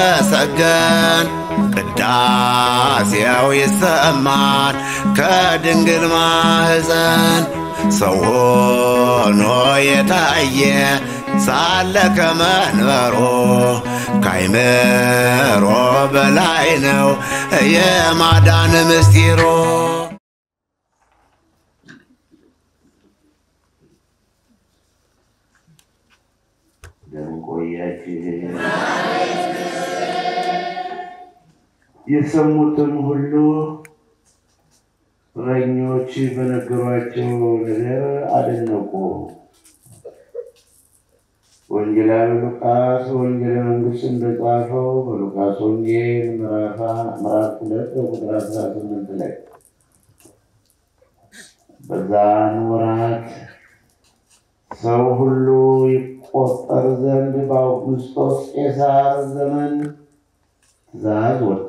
ሲመሰገን ቅዳሴው ይሰማል ከድንግል ማህፀን ሰው ሆኖ የታየ ሳለ ከመንበሮ ካይምሮ በላይ ነው የማዳን ምስጢሮ። እንደምን ቆያችሁ? የሰሙትም ሁሉ እረኞች በነገሯቸው ነገር አደነቁ። ወንጌላዊ ሉቃስ ወንጌለ መንግሥት እንደጻፈው በሉቃስ ወንጌል ምዕራፍ ሁለት በቁጥር አስራ ስምንት ላይ በዛን ወራት ሰው ሁሉ ይቆጠር ዘንድ በአውግስጦስ ቄሳር ዘመን ትእዛዝ ወጣ።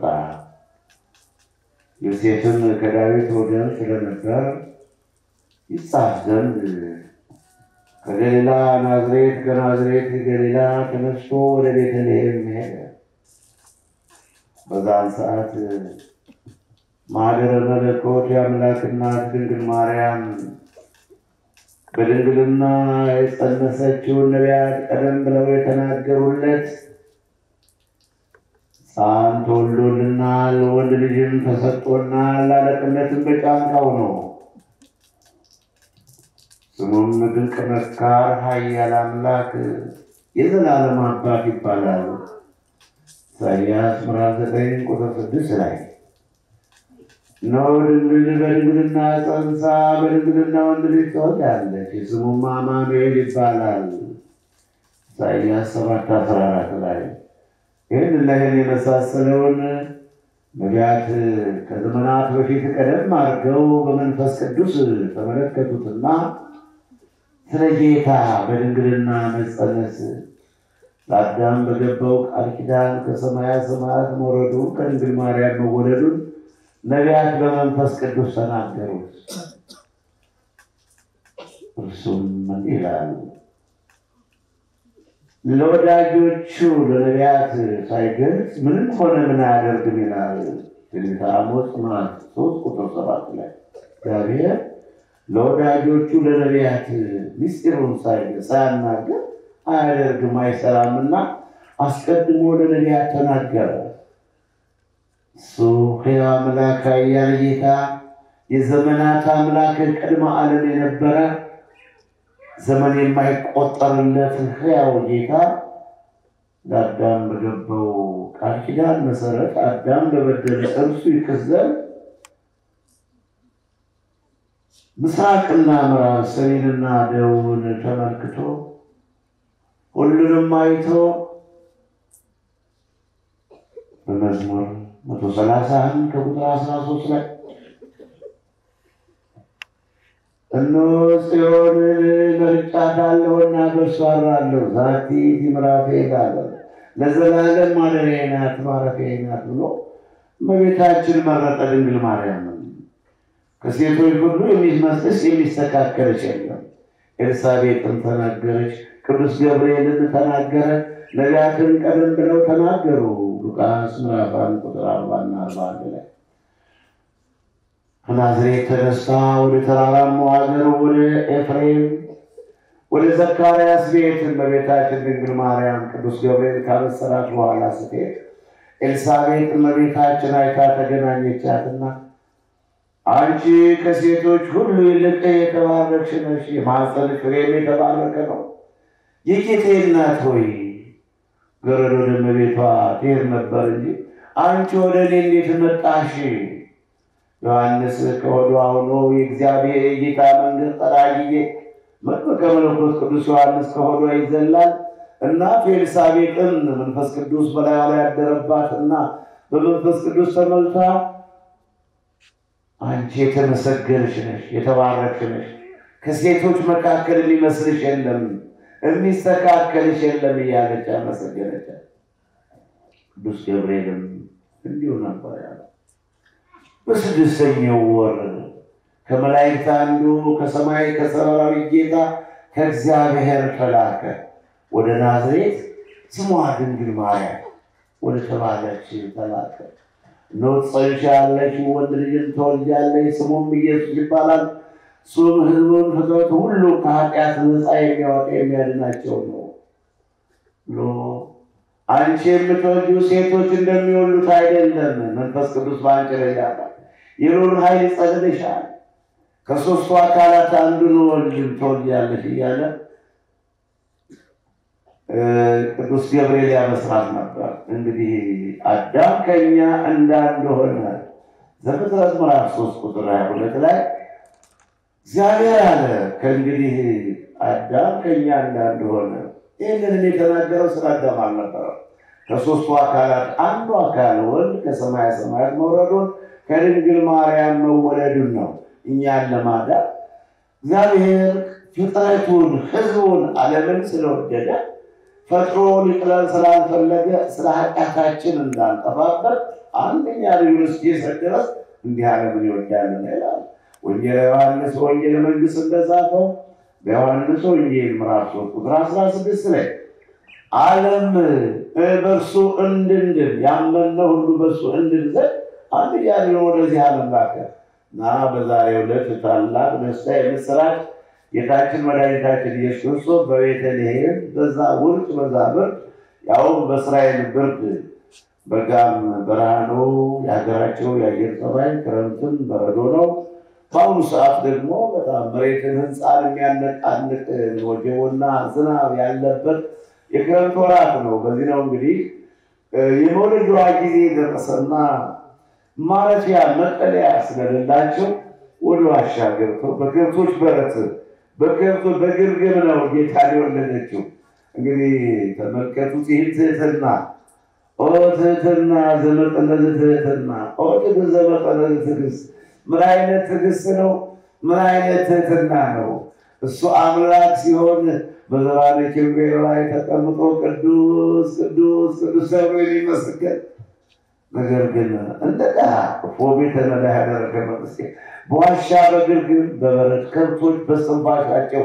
ዮሴፍም ከዳዊት ወገን ስለነበር ይጻፍ ዘንድ ከገሊላ ናዝሬት ከናዝሬት ገሊላ ተነስቶ ወደ ቤተልሔም ሄደ። በዛን ሰዓት ማኅደረ መለኮት የአምላክ እናት ድንግል ማርያም በድንግልና የጸነሰችውን ነቢያት ቀደም ብለው የተናገሩለት ሕፃን ተወልዶልናል፣ ወንድ ልጅም ተሰጥቶናል፣ አለቅነትም በጫንቃው ነው። ስሙም ድንቅ መካር፣ ኃያል አምላክ፣ የዘላለም አባት ይባላል። ኢሳይያስ ምዕራፍ ዘጠኝ ቁጥር ስድስት ላይ እነሆ ድንግል በድንግልና ጸንሳ በድንግልና ወንድ ልጅ ትወልዳለች፣ ስሙም አማኑኤል ይባላል። ኢሳይያስ ሰባት አስራ አራት ላይ ይህን እና ይህን የመሳሰለውን ነቢያት ከዘመናት በፊት ቀደም አድርገው በመንፈስ ቅዱስ ተመለከቱትና ስለ ጌታ በድንግልና መጸነስ ለአዳም በገባው ቃል ኪዳን ከሰማያ ሰማያት መውረዱን ከድንግል ማርያም መወለዱን ነቢያት በመንፈስ ቅዱስ ተናገሩት። እርሱም እንዲህ ይላል ለወዳጆቹ ለነቢያት ሳይገልጽ ምንም ሆነ ምን አያደርግም ይላል። ትንቢተ አሞጽ ምዕራፍ ሶስት ቁጥር ሰባት ላይ እግዚአብሔር ለወዳጆቹ ለነቢያት ምስጢሩን ሳያናገር አያደርግም አይሰራምና አስቀድሞ ለነቢያት ተናገረ። እሱ ሕያው አምላክ ኃያል ጌታ የዘመናት አምላክ ቅድመ ዓለም የነበረ ዘመን የማይቆጠርለት ሕያው ጌታ ለአዳም በገባው ቃል ኪዳን መሰረት አዳም በበደለ እርሱ ይክስ ዘንድ ምስራቅና ምዕራብ ሰሜንና ደቡብን ተመልክቶ ሁሉንም አይቶ በመዝሙር መቶ ሰላሳ አንድ ከቁጥር አስራ ሶስት ላይ እነሆ ጽዮንን መርጫታለሁና በእርሷ አድራለሁ፣ ዛቲ ምዕራፌ እላለሁ፣ ለዘላለም ማደሪያዬ ናት ማረፊያዬ ናት ብሎ እመቤታችን መረጠ ድንግል ማርያምን። ከሴቶች ሁሉ የሚመስልሽ የሚስተካከልሽ የለም። ኤልሳቤጥን ተናገረች፣ ቅዱስ ገብርኤልን ተናገረ፣ ነቢያትን ቀደም ብለው ተናገሩ። ሉቃስ ምዕራፍ አንድ ቁጥር አርባና አርባ አንድ ላይ ከናዝሬት ተነስታ ወደ ተራራማው ሀገር ወደ ኤፍሬም ወደ ዘካርያስ ቤት እመቤታችን ድንግል ማርያም ቅዱስ ገብርኤል ካበሰራት በኋላ ስትሄድ ኤልሳቤጥ እመቤታችን አይታ ተገናኘቻትና አንቺ ከሴቶች ሁሉ ይልቅ የተባረክሽ ነሽ፣ የማኅፀንሽ ፍሬም የተባረከ ነው። የጌታዬ እናት ሆይ ገረድ ወደ እመቤቷ ትሄድ ነበር እንጂ አንቺ ወደ እኔ እንዴት መጣሽ? ዮሐንስ ከሆዷ ሆኖ የእግዚአብሔር የጌታ መንገድ ጠራጊዬ መጥምቀ መለኮት ቅዱስ ዮሐንስ ከሆዷ ይዘላል። እናቱ ኤልሳቤጥን መንፈስ ቅዱስ በላዩ ላይ ያደረባት እና በመንፈስ ቅዱስ ተመልታ አንቺ የተመሰገንሽ ነሽ፣ የተባረክሽ ነሽ፣ ከሴቶች መካከል የሚመስልሽ የለም፣ የሚስተካከልሽ የለም እያለች ያመሰገነች። ቅዱስ ገብርኤልም እንዲሁ ነበር ያለ። በስድስተኛው ወር ከመላእክት አንዱ ከሰማይ ከሰራዊት ጌታ ከእግዚአብሔር ተላከ ወደ ናዝሬት ስሟ ድንግል ማርያም ወደ ተባለች ተላከ። እነሆ ትጸንሻለሽ፣ ወንድ ልጅን ትወልጃለሽ፣ ስሙም ኢየሱስ ይባላል። እሱም ሕዝቡን ፍጥረት ሁሉ ከኃጢአት ነፃ የሚያወጣ የሚያድናቸው ነው ብሎ አንቺ የምትወልጂው ሴቶች እንደሚወሉት አይደለም፣ መንፈስ ቅዱስ በአንቺ ላይ ያድራል፣ የልዑል ኃይል ይጸልልሻል፣ ከሦስቱ አካላት አንዱን ወልድን ትወልጃለሽ እያለ ቅዱስ ገብርኤል ያበስራት ነበር። እንግዲህ አዳም ከኛ እንዳንደሆነ ዘፍጥረት ምዕራፍ ሶስት ቁጥር ሀያ ሁለት ላይ እግዚአብሔር አለ ከእንግዲህ አዳም ከኛ እንዳንደሆነ። ይህንንም የተናገረው ስለ አዳም አልነበረም። ከሦስቱ አካላት አንዱ አካል ወልድ ከሰማየ ሰማያት መውረዱን ከድንግል ማርያም መወለዱን ነው እኛን ለማዳን እግዚአብሔር ፍጥረቱን ሕዝቡን ዓለምን ስለወደደ ፈጥሮ ሊጥለን ስላልፈለገ ስለ ኃጢአታችን እንዳንጠፋበት አንደኛ ልጁን እስኪሰጥ ድረስ እንዲህ ዓለምን ይወዳልና ይላል ወንጌል ዮሐንስ ወንጌል መንግሥት እንደጻፈው በዮሐንስ ወንጌል ምዕራፍ ሶስት ቁጥር አስራ ስድስት ላይ ዓለም በእርሱ እንድንድን ያመነው ሁሉ በእርሱ እንድን ዘንድ አንድያ ልጁን ወደዚህ ዓለም ላከ እና በዛሬው ዕለት ታላቅ ደስታ የምስራች ጌታችን መድኃኒታችን ኢየሱስ ክርስቶስ በቤተልሔም በዛ ውርጭ በዛ ብርድ ያውም በእስራኤል ብርድ በጋም በረሃ ነው የሀገራቸው የአየር ጠባይ፣ ክረምትም በረዶ ነው። በአሁኑ ሰዓት ደግሞ በጣም መሬትን ህንፃን የሚያነቃንቅ ወጀቦና ዝናብ ያለበት የክረምት ወራት ነው። በዚህ ነው እንግዲህ የመውለዷ ጊዜ ደረሰና ማረፊያ መጠለያ ስለሌላቸው ወደ ዋሻ ገብተው በከብቶች በረት በከብቶች በግርግም ነው ጌታ የወለደችው። እንግዲህ ተመልከቱት ይህን ትህትና ኦ ትህትና ዘመጠነዝ ትህትና ኦ ትዕግስት ዘመጠነዝ ትዕግስት ምን አይነት ትዕግስት ነው? ምን አይነት ትህትና ነው? እሱ አምላክ ሲሆን በዘባነ ኪሩቤል ላይ ተቀምጦ ቅዱስ ቅዱስ ቅዱስ ተብሎ የሚመሰገን ነገር ግን እንደ ድሃ እፎ ቤተ ነዳይ ያደረገ መንግስት በዋሻ በግርግም በበረት ከብቶች በስንፋሻቸው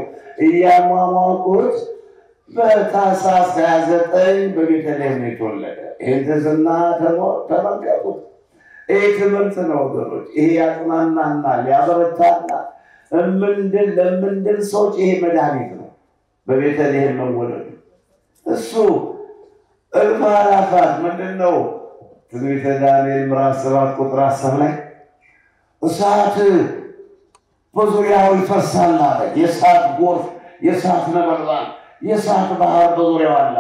እያሟሟቁት በታኅሳስ ሃያ ዘጠኝ በቤተልሔም ነው የተወለደ። ይህን ትሕትና ተመልከቱት። ይህ ትምህርት ነው ወገኖች። ይሄ ያጽናናናል፣ ያበረታናል። እምንድን ለምንድን ሰዎች ይሄ መድኃኒት ነው። በቤተልሔም መወለዱ እሱ እልፍ አእላፋት ምንድን ነው ትንቢተ ዳንኤል ምዕራፍ ሰባት ቁጥር አስር ላይ እሳት በዙሪያው ይፈሳል አለ። የእሳት ጎርፍ፣ የእሳት ነበልባል፣ የእሳት ባህር በዙሪያው አለ።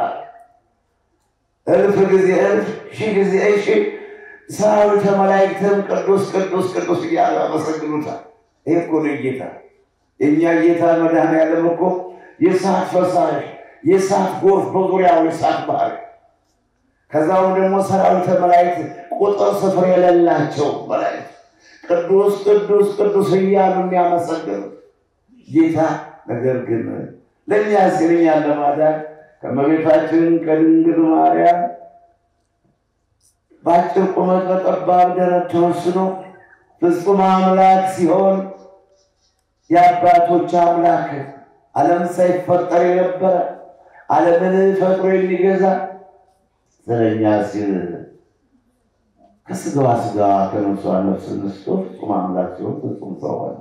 እልፍ ጊዜ እልፍ፣ ሺህ ጊዜ ሺህ ሰራዊተ መላእክትም ቅዱስ ቅዱስ ቅዱስ እያሉ ያመሰግኑታል። ይህ እኮ ነው ጌታ። የእኛ ጌታ መድኃኔዓለም እኮ የእሳት ፈሳሽ፣ የእሳት ጎርፍ በዙሪያው የእሳት ባህር ከዛው ደግሞ ሰራዊተ መላእክት ቁጥር ስፍር የሌላቸው መላእክት ቅዱስ ቅዱስ ቅዱስ እያሉ የሚያመሰግኑት ጌታ። ነገር ግን ለእኛ ሲል እኛን ለማዳን ከእመቤታችን ከድንግል ማርያም በአጭር ቁመት በጠባብ ደረት ተወስኖ ፍጹም አምላክ ሲሆን የአባቶች አምላክ ዓለም ሳይፈጠር የነበረ ዓለምን ፈጥሮ የሚገዛ ስለኛ ሲል ከስጋዋ ስጋ ከነፍሷ ነፍስ ነስቶ ፍጹም አምላክ ሲሆን ፍጹም ሰው ሆነ።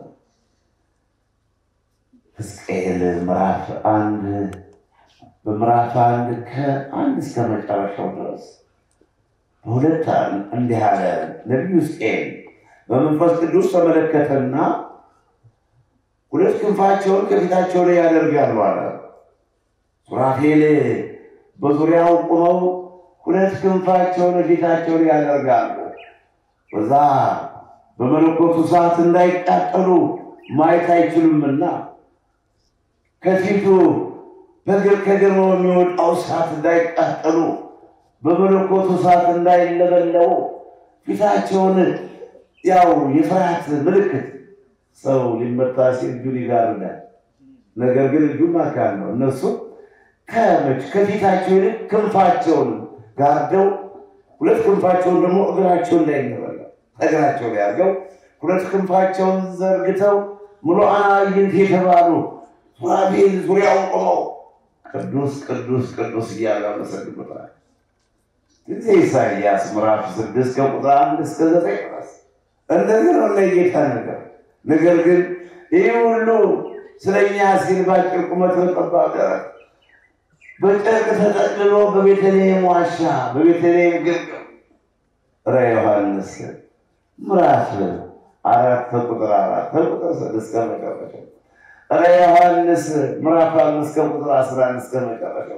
ሕዝቅኤል ምዕራፍ አንድ በምዕራፍ አንድ ከአንድ እስከ መጨረሻው ድረስ በሁለት እንዲህ አለ። ነቢዩ ሕዝቅኤል በመንፈስ ቅዱስ ተመለከተና ሁለት ክንፋቸውን ከፊታቸው ላይ ያደርጋሉ አለ። ሱራፌል በዙሪያው ቁመው ሁለት ክንፋቸውን ፊታቸው ላይ ያደርጋሉ። በዛ በመለኮቱ ሰዓት እንዳይቃጠሉ ማየት አይችሉምና ከፊቱ በግር ከግርማው የሚወጣው እሳት እንዳይቃጠሉ በመለኮቱ እሳት እንዳይለበለቡ ፊታቸውን ያው የፍርሃት ምልክት ሰው ሊመታ ሲል እጁን ይጋርዳል። ነገር ግን እጁም አካል ነው። እነሱ ከመች ከፊታቸው ይልቅ ክንፋቸውን ጋርደው ሁለት ክንፋቸውን ደግሞ እግራቸውን ላይ ይነበላል እግራቸው ላይ አድርገው ሁለት ክንፋቸውን ዘርግተው ምሉዓነ አዕይንት የተባሉ ሱራፌል ዙሪያውን ቆመው ቅዱስ ቅዱስ ቅዱስ እያሉ ያመሰግኑታል። ጊዜ ኢሳይያስ ምዕራፍ ስድስት ከቁጥር አንድ እስከ ዘጠኝ ድረስ እንደዚህ ነው ለጌታ ነገር። ነገር ግን ይህ ሁሉ ስለ እኛ ሲል በአጭር ቁመት በጠባብ ደረት በጨርቅ ተጠቅልሎ በቤተልሔም ዋሻ በቤተልሔም ግርግም ረ ዮሐንስ ምዕራፍ አራት ከቁጥር አራት ከቁጥር ስድስት ከመጨረሻ ረ ዮሐንስ ምዕራፍ አምስት ከቁጥር አስራ አንድ እስከ መጨረሻው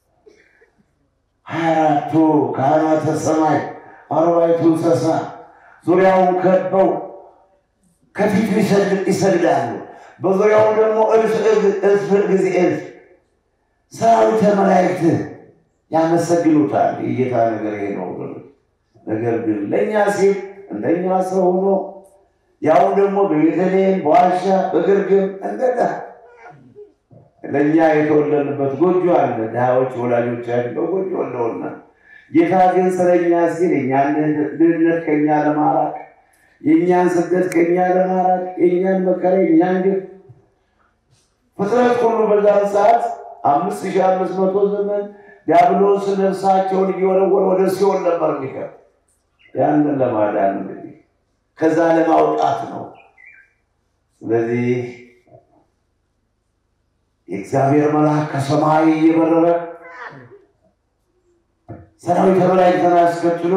ሀያ አራቱ ካህናተ ሰማይ አርባዕቱ እንስሳ ዙሪያውን ከበው ከፊቱ ይሰግዳሉ። በዙሪያው ደግሞ እልፍ እልፍ ጊዜ እልፍ ሰራዊተ መላእክት ያመሰግኑታል። የጌታ ነገር ይሄ ነው። ነገር ግን ለእኛ ሲል እንደኛ ሰው ሆኖ ያው ደግሞ በቤተልሔም በዋሻ በግርግም እንደዳ ለእኛ የተወለድንበት ጎጆ አለ። ድሃዎች ወላጆቻችን በጎጆ ወለውና ጌታ ግን ስለኛ ሲል የእኛን ድህነት ከኛ ለማራቅ የእኛን ስደት ከኛ ለማራቅ የእኛን መከራ የእኛን ግፍ ፍጥረት ሁሉ በዛን ሰዓት አምስት ሺህ አምስት መቶ ዘመን ዲያብሎስ ነፍሳቸውን እየወረወረ ወደ ሲኦል ነበር የሚከት ያንን ለማዳን እንግዲህ ከዛ ለማውጣት ነው። ስለዚህ የእግዚአብሔር መልአክ ከሰማይ እየበረረ ሰራዊተ መላእክትን አስከትሎ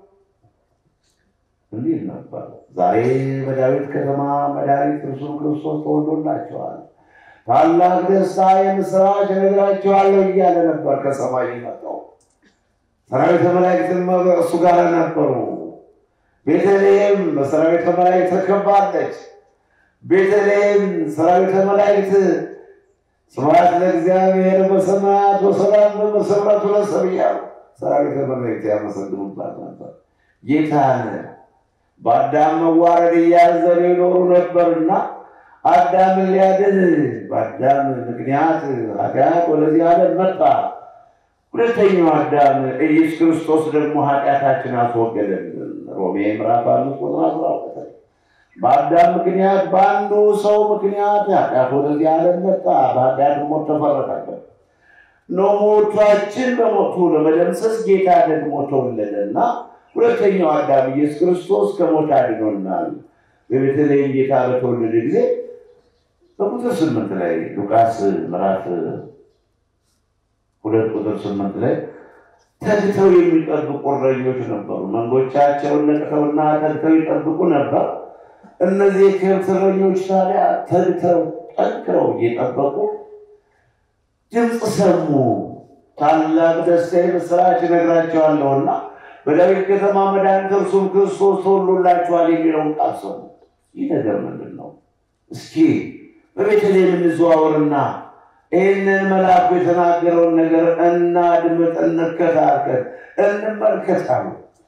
እንዲህ ነበር። ዛሬ በዳዊት ከተማ መድኃኒት እርሱም ክርስቶስ ተወልዶላቸዋል፣ ታላቅ ደስታ የምስራች እነግራችኋለሁ እያለ ነበር ከሰማይ የመጣው። ሰራዊተ መላእክትም እሱ ጋር ነበሩ። ቤተልሔም በሰራዊተ መላእክት ተከባለች። ቤተልሔም ሰራዊተ መላእክት ስብሐት ለእግዚአብሔር በሰማያት ወሰላም በመሰረቱ ለሰብእ እያሉ ሰራዊተ መላእክት ያመሰግኑባት ነበር። ጌታን በአዳም መዋረድ እያዘኑ ይኖሩ ነበርና አዳምን ሊያድን በአዳም ምክንያት ኃጢአት ወደዚህ ዓለም መጣ። ሁለተኛው አዳም ኢየሱስ ክርስቶስ ደግሞ ኃጢአታችን አስወገደልን። ሮሜ ምዕራፍ አምስት ቁጥር አስራ ሁለት በአዳም ምክንያት በአንዱ ሰው ምክንያት ኃጢአት ወደዚህ ዓለም መጣ። በኃጢአት ሞት ተፈረደበት። እነሆ ሞታችን በሞቱ ለመደምሰስ ጌታ ደግሞ ተወለደና ሁለተኛው አዳም ኢየሱስ ክርስቶስ ከሞት አድኖናል። በቤተልሔም ጌታ በተወለደ ጊዜ በቁጥር ስምንት ላይ ሉቃስ ምዕራፍ ሁለት ቁጥር ስምንት ላይ ተግተው የሚጠብቁ እረኞች ነበሩ። መንጎቻቸውን ነቅተውና ተግተው ይጠብቁ ነበር። እነዚህ የከብት እረኞች ታዲያ ተግተው ጠንክረው እየጠበቁ ድምፅ ሰሙ። ታላቅ ደስታ የምስራች እነግራቸዋለሁና በዳዊት ከተማ መድኃኒት እርሱም ክርስቶስ ተወልዶላችኋል የሚለውን ቃል ሰሙ። ይህ ነገር ምንድን ነው? እስኪ በቤተልሔም እንዘዋወርና ይህንን መልአኩ የተናገረውን ነገር እናድምጥ፣ እንከታተል፣ እንመልከታሉ።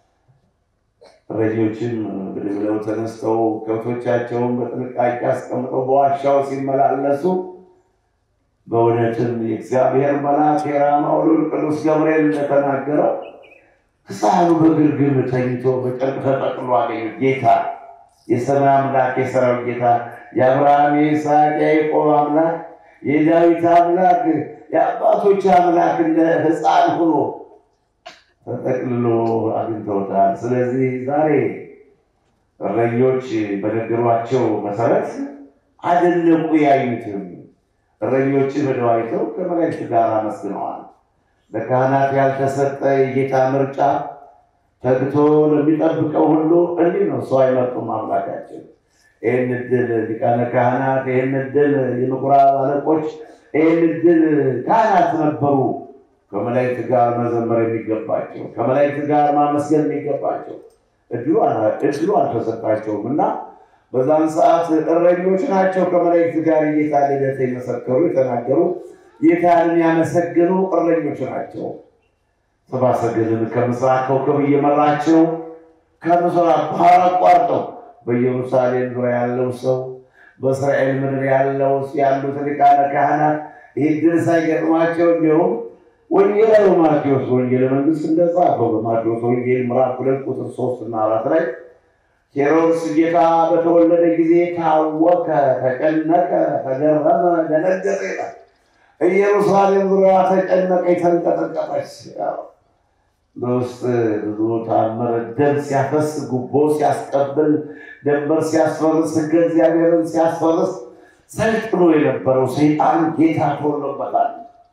እረኞችም ብድግ ብለው ተነስተው ከብቶቻቸውን በጥንቃቄ አስቀምጠው በዋሻው ሲመላለሱ በእውነትም የእግዚአብሔር መልአክ የራማው ልዑል ቅዱስ ገብርኤል እንደተናገረው ሕፃኑ በግርግም ተኝቶ በጨርቅ ተጠቅሎ አገኙት። ጌታ የሰማይ አምላክ የሰራዊት ጌታ የአብርሃም የይስሐቅ የያዕቆብ አምላክ የዳዊት አምላክ የአባቶች አምላክ እንደ ሕፃን ሆኖ ተጠቅልሎ አግኝተውታል። ስለዚህ ዛሬ እረኞች በነገሯቸው መሰረት አደነቁ። ያዩትም እረኞችን ሄደው አይተው ከመላእክት ጋር አመስግነዋል። ለካህናት ያልተሰጠ የጌታ ምርጫ ተግቶ ለሚጠብቀው ሁሉ እንዲህ ነው። ሰው አይመርጡም አምላካችን። ይህን እድል ሊቃነ ካህናት፣ ይህን እድል የምኩራብ አለቆች፣ ይህን እድል ካህናት ነበሩ ከመላእክት ጋር መዘመር የሚገባቸው ከመላእክት ጋር ማመስገን የሚገባቸው እድሉ አልተሰጣቸውም እና በዛን ሰዓት እረኞች ናቸው ከመላእክት ጋር የጌታ ልደት የመሰከሩ የተናገሩ ጌታን ያመሰገኑ እረኞች ናቸው። ሰብአ ሰገልን ከምስራቅ ኮከብ እየመራቸው ከምስራቅ ባህር አቋርጠው በኢየሩሳሌም ዙሪያ ያለው ሰው በእስራኤል ምድር ያለው ያሉት ሊቃነ ካህናት ይህ ድል ሳይገጥማቸው እንዲሁም ወንጌላዊ ማቴዎስ ወንጌል መንግስት እንደጻፈው በማቴዎስ ወንጌል ምዕራፍ ሁለት ቁጥር ሶስት እና አራት ላይ ሄሮድስ ጌታ በተወለደ ጊዜ ታወከ፣ ተጨነቀ፣ ተገረመ፣ ደነገጠ ይላል። ኢየሩሳሌም ዙሪያ ተጨነቀ፣ የተንቀጠቀጠች። በውስጥ ብዙ ታምር ደም ሲያፈስ ጉቦ ሲያስቀብል ደንበር ሲያስፈርስ ሕገ እግዚአብሔርን ሲያስፈርስ ሰልጥኖ የነበረው ሰይጣን ጌታ ተወሎበታል።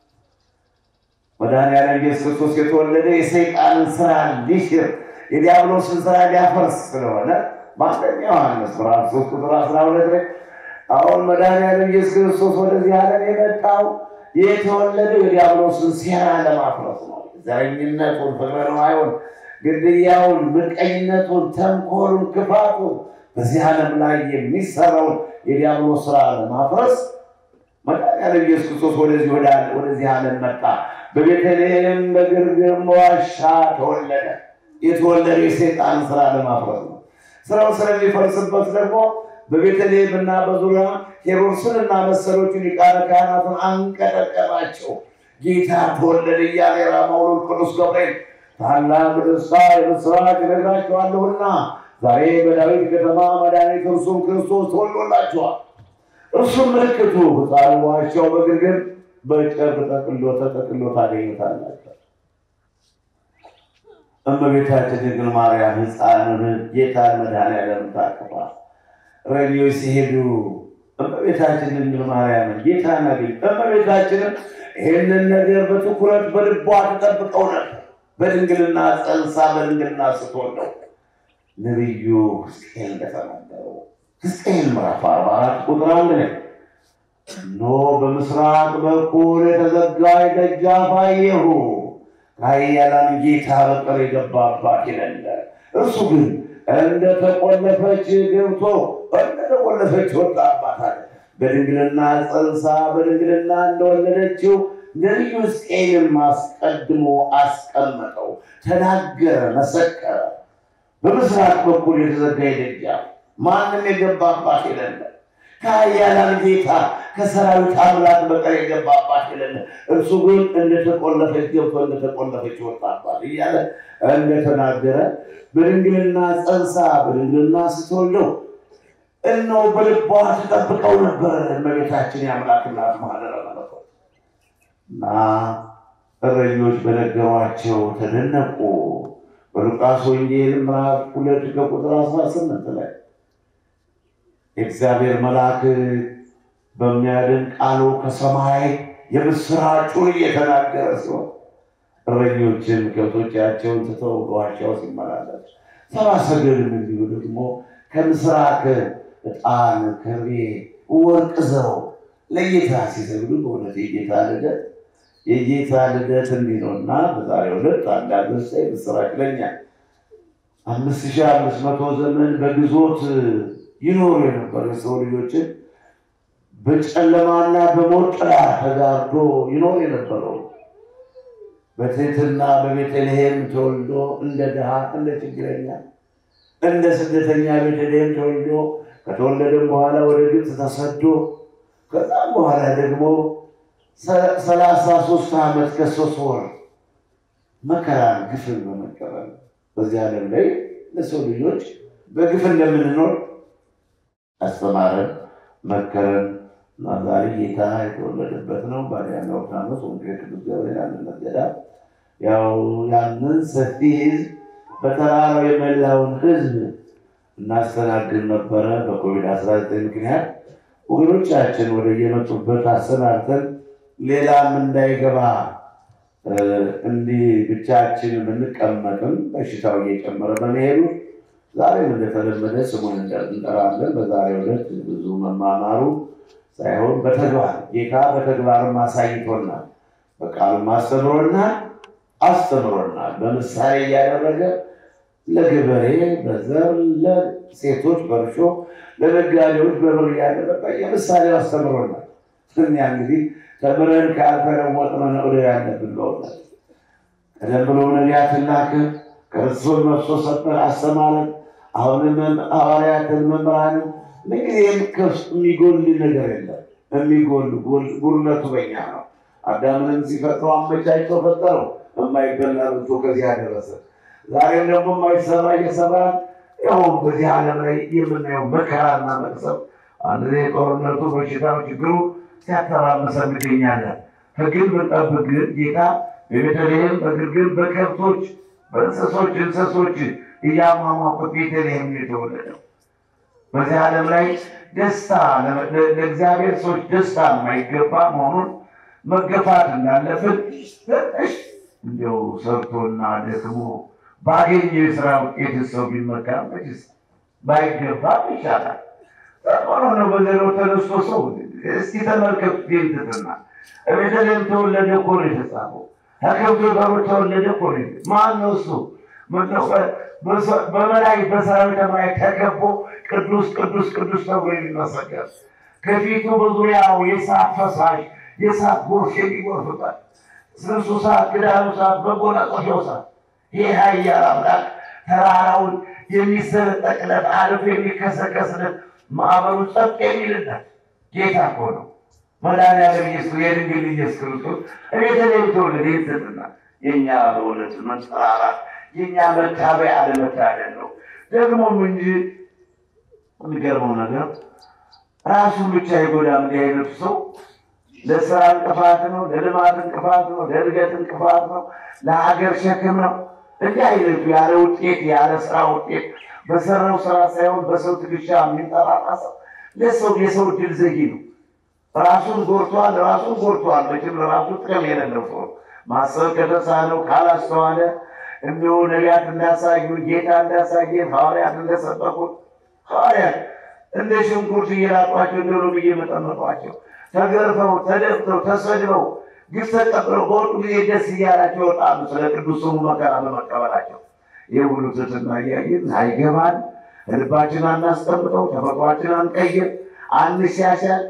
መድኃኒዓለም ኢየሱስ ክርስቶስ የተወለደ የሰይጣንን ስራ ሊሽር የዲያብሎስን ስራ ሊያፈርስ ስለሆነ በአንደኛ ዮሐንስ ምዕራፍ ሶስት ቁጥር አስራ ሁለት ላይ አሁን መድኃኒዓለም ኢየሱስ ክርስቶስ ወደዚህ ዓለም የመጣው የተወለደው የዲያብሎስን ሴራ ለማፍረስ ነው። ዘረኝነቱን፣ ፍቅረ ነዋዩን፣ ግድያውን፣ ምቀኝነቱን፣ ተንኮሉን፣ ክፋቱን በዚህ ዓለም ላይ የሚሰራውን የዲያብሎስ ስራ ለማፍረስ መድኃኒዓለም ኢየሱስ ክርስቶስ ወደዚህ ወደዚህ ዓለም መጣ። በቤተልሔም በግርግም ዋሻ ተወለደ። የተወለደ የሰይጣን ስራ ለማፍረስ ነው። ስራው ስለሚፈርስበት ደግሞ በቤተልሔም እና በዙሪያ ሄሮድስን እና መሰሎቹን ሊቃነ ካህናትን አንቀጠቀጣቸው። ጌታ ተወለደ እያለ የራማው ቅዱስ ገብርኤል ታላቅ ደስታ የምስራች እነግራችኋለሁና ዛሬ በዳዊት ከተማ መድኃኒት እርሱም ክርስቶስ ተወልዶላችኋል። እርሱም ምልክቱ ሕፃኑ በዋሻው በግርግም በጨርቅ ጠቅሎ ተጠቅሎ ታገኙታላችሁ። እመቤታችን ድንግል ማርያም ሕፃኑን ጌታን መድኃኒዓለም ታቅፋ እረኞች ሲሄዱ እመቤታችን ድንግል ማርያምን ጌታን አገኙ። እመቤታችንም ይህንን ነገር በትኩረት በልቧ ተጠብቀው ነበር። በድንግልና ጸንሳ በድንግልና ስትወልደው ነቢዩ ሕዝቅኤል እንደተናገረው ሕዝቅኤል ምዕራፍ አርባ አራት ቁጥር አንድ ላይ እነሆ በምስራቅ በኩል የተዘጋ ደጃፍ አየሁ፣ ከኃያላን ጌታ በቀር የገባባት የሌለ፣ እርሱ ግን እንደተቆለፈች ገብቶ እንደተቆለፈች ወጣባታል። በድንግልና ጸንሳ በድንግልና እንደወለደችው ነቢዩ ሕዝቅኤልም አስቀድሞ አስቀመጠው፣ ተናገረ፣ መሰከረ። በምስራቅ በኩል የተዘጋ ደጃፍ ማንም የገባባት የሌለ ከኃያላን ጌታ ከሰራዊት አምላክ በቀር የገባባት የሌለ እርሱ ግን እንደተቆለፈች ገብቶ እንደተቆለፈች ወጣባት እያለ እንደተናገረ በድንግልና ጸንሳ በድንግልና ስትወልደው እነሆ በልቧ ተጠብቀው ነበረ። እመቤታችን የአምላክ እናት ማህደረ መለኮት እና እረኞች በነገሯቸው ተደነቁ። በሉቃስ ወንጌል ምዕራፍ ሁለት ከቁጥር አስራ ስምንት ላይ የእግዚአብሔር መልአክ በሚያድን ቃሉ ከሰማይ የምስራቹን እየተናገረ ሲሆን እረኞችን ከብቶቻቸውን ትተው በዋሻው ሲመላለሱ ሰብአ ሰገልም እንዲሁ ደግሞ ከምስራቅ ዕጣን፣ ከርቤ፣ ወርቅ ዘው ለጌታ ሲሰግዱ በእውነት የጌታ ልደት የጌታ ልደት እንዲህ ነው እና በዛሬው ዕለት አንዳንድ ሳ ምስራች ለኛ አምስት ሺህ አምስት መቶ ዘመን በግዞት ይኖሩ የነበሩ የሰው ልጆችን በጨለማና በሞት ጥላ ተጋርዶ ይኖር የነበረው በትህትና በቤተልሔም ተወልዶ እንደ ድሃ እንደ ችግረኛ እንደ ስደተኛ ቤተልሔም ተወልዶ ከተወለደም በኋላ ወደ ግብፅ ተሰዶ ከዛም በኋላ ደግሞ ሰላሳ ሶስት ዓመት ከሶስት ወር መከራን ግፍን በመቀበል በዚህ ዓለም ላይ ለሰው ልጆች በግፍ እንደምንኖር አስተማረን፣ መከረን እና ዛሬ ጌታ የተወለደበት ነው። ባዲያና ኦርታኖስ ወንጌል ቅዱስ ገብርኤል አንድነት ገዳም ያው ያንን ሰፊ ህዝብ በተራራው የመላውን ህዝብ እናስተናግድ ነበረ። በኮቪድ አስራ ዘጠኝ ምክንያት ወገኖቻችን ወደ የመጡበት አሰናርተን ሌላም እንዳይገባ እንዲህ ብቻችን ብንቀመጥም በሽታው እየጨመረ በመሄዱ ዛሬም እንደተለመደ ስሙን እንጠራለን። በዛሬው ዕለት ብዙ መማማሩ ሳይሆን በተግባር ጌታ በተግባርም አሳይቶናል፣ በቃሉም አስተምሮናል አስተምሮናል። በምሳሌ እያደረገ ለገበሬ በዘር ለሴቶች በእርሾ ለነጋዴዎች በብር እያደረገ የምሳሌው አስተምሮናል። እኛ እንግዲህ ተምረን ካልተለወጥን ነው ያለብን። በእውነት ቀደም ብሎ ነቢያትን ላከ፣ ክርስቶስ መጥቶ ሰበከ፣ አስተማረን። አሁንም ሐዋርያትን መምህራንን ምንጊዜም ከፍ የሚጎል ነገር የለም። የሚጎል ጉድለቱ በኛ ነው። አዳምንም ሲፈጥረው አመቻችቶ ፈጠረው፣ የማይበላ ብቶ ከዚህ አደረሰ። ዛሬም ደግሞ የማይሰራ እየሰራን ያው በዚህ ዓለም ላይ የምናየው መከራና መቅሰብ አንድ ላይ ጦርነቱ፣ በሽታው፣ ችግሩ ሲያተራምሰን እንገኛለን። ሕግን ብንጠብቅ ግን ጌታ በቤተልሔም በግርግም በከብቶች እንስሶች እንስሶች እያሟሟቁት ቤተልሔም ነው የተወለደው። በዚህ ዓለም ላይ ደስታ ለእግዚአብሔር ሰዎች ደስታ የማይገባ መሆኑን መገፋት እንዳለብን ትንሽ እንዲያው ሰርቶና ደክሞ ባገኘው የስራ ውጤት ሰው ቢመካ መችስ ባይገባ ይሻላል። ሆኖ ነው በዘሮ ተነስቶ ሰው እስቲ ተመልከቱ። ጌንትትና ቤተልሔም ተወለደ እኮ ነው የተጻፈው። ከከብቶ በሮች ተወለደ እኮ ነው። ማን ነው እሱ? በመላእክት በሰራዊተ መላእክት ተከቦ ቅዱስ ቅዱስ ቅዱስ ተብሎ የሚመሰገን ከፊቱ በዙሪያው የእሳት ፈሳሽ የእሳት ጎርፍ የሚጎርፍበት ስንሱ ሰዓት ክዳኑ ሰዓት መጎናጸፊያው ሰዓት ይህ ኃያል አምላክ ተራራውን የሚሰነጠቅለት አልፎ የሚከሰከስለት ማዕበሉ ጸጥ የሚልለት ጌታ እኮ ነው። መድኃኒዓለም ኢየሱስ የድንግል ኢየሱስ ክርስቶስ ቤተልሔም ተወለደ። ይትትና የእኛ በእውነት መንጠራራት የእኛ መታበያ አለመታደል ነው። ደግሞም እንጂ የሚገርመው ነገር ራሱን ብቻ የጎዳም እንዲህ አይነቱ ሰው ለስራ እንቅፋት ነው፣ ለልማት እንቅፋት ነው፣ ለእድገት እንቅፋት ነው፣ ለሀገር ሸክም ነው። እንዲህ አይነቱ ያለ ውጤት ያለ ስራ ውጤት በሰራው ስራ ሳይሆን በሰው ትከሻ የሚንጠራራ ሰው ለሰው የሰው ድል ዘጊ ነው። ራሱን ጎርቷል፣ ራሱን ጎርቷል። መቼም ለራሱ ጥቅም የሌለው ሰው ማሰብ ከተሳነው ካላስተዋለ እንዲሁ ነቢያት እንዳሳዩ ጌታ እንዳሳየ ሐዋርያት እንደሰበኩት ሐዋርያት እንደ ሽንኩርት እየላጧቸው እንደ ሎሚ እየመጠመጧቸው ተገርፈው ተደፍተው ተሰድበው ግፍ ተቀብለው በወጡ ጊዜ ደስ እያላቸው ይወጣሉ። ስለ ቅዱስ ስሙ መከራ በመቀበላቸው ይህ ሁሉ ትሕትና እያየን አይገባን፣ ልባችን አናስቀምጠው፣ ተፈጥሯችን አንቀይር፣ አንሻሻል።